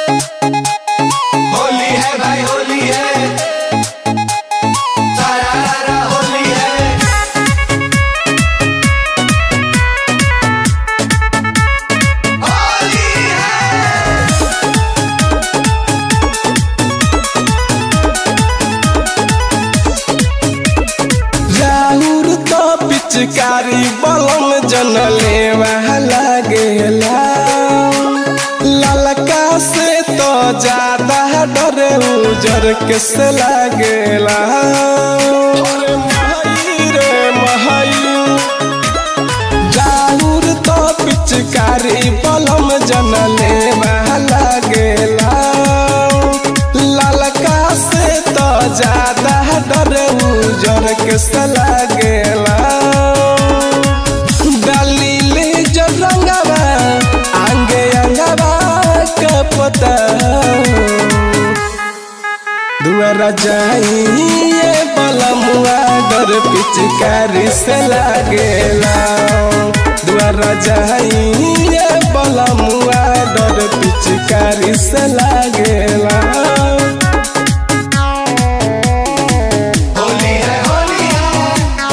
होली है भाई होली है सारा रारा होली है होली है राहुर तो पिचकारी बलम जनले लागेला ललका से तो ज्यादा डरे उजर के से लागेला अरे महई रे महई जाहुर तो पिचकारी बलम जनले लागेला ललका से तो ज्यादा डरे उजर के से लागेला दलीले जो रंगवा आंगे अंगवा के पता दुआरा जाइए बलमुआ डर पिचकारी से लागेला दुआरा जाइए बलमुआ डर पिचकारी से लागेला होली है होली है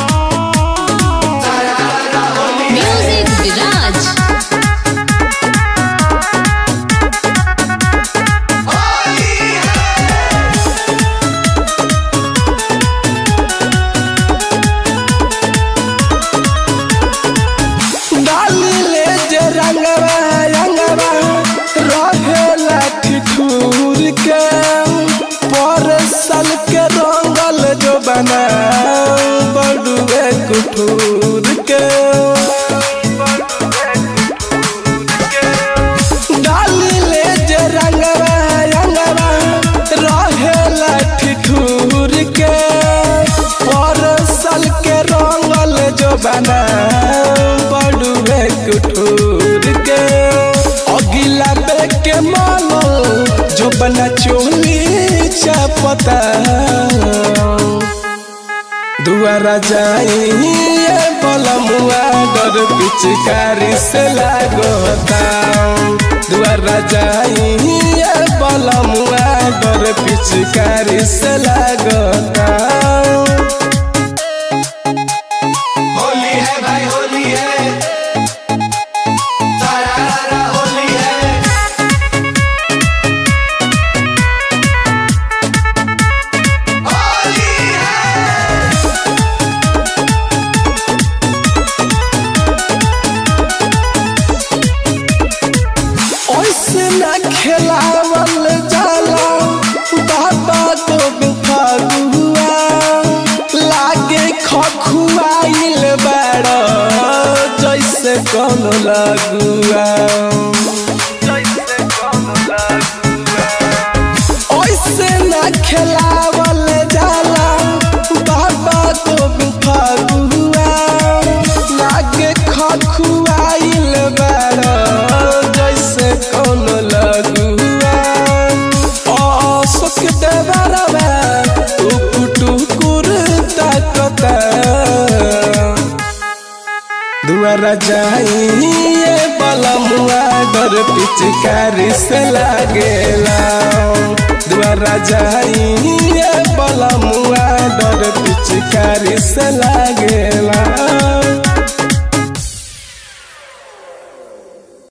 सारा रारा होली है Music Viraj. होली है डाली ले जे रंगवा रंगवा रहेला ठिठुर के पर सल के रंगल जो बना बड़ुए कुठूर के डाली ले जे रंगवा रंगवा रहेला ठिठुर के पर सल के रंगल जो बना बड़ुए कुठूर के अगिला पे के मानो जो बना चोली चपता दुआरा जाइए बलमुआ डर पिचकारी से लागोता दुआरा जाइए बलमुआ डर पिचकारी से लागोता होली है भाई होली है सारा रारा होली है होली है ओइसे न खेलावल जाला बाबा तो बिफागुआ लागे खखुआइल बड़ जैसे कौन लगुआ ओइसे न खेलावल जाला बाबा तो बिफागुआ लागे खखुआइल बड़ जैसे कौन लगुआ अशोक देवरवा टुकुर ताकता दुआरा जाइए बलमुआ डर पिचकारी से लागेला दुआरा जाइए बलमुआ डर पिचकारी से लागेला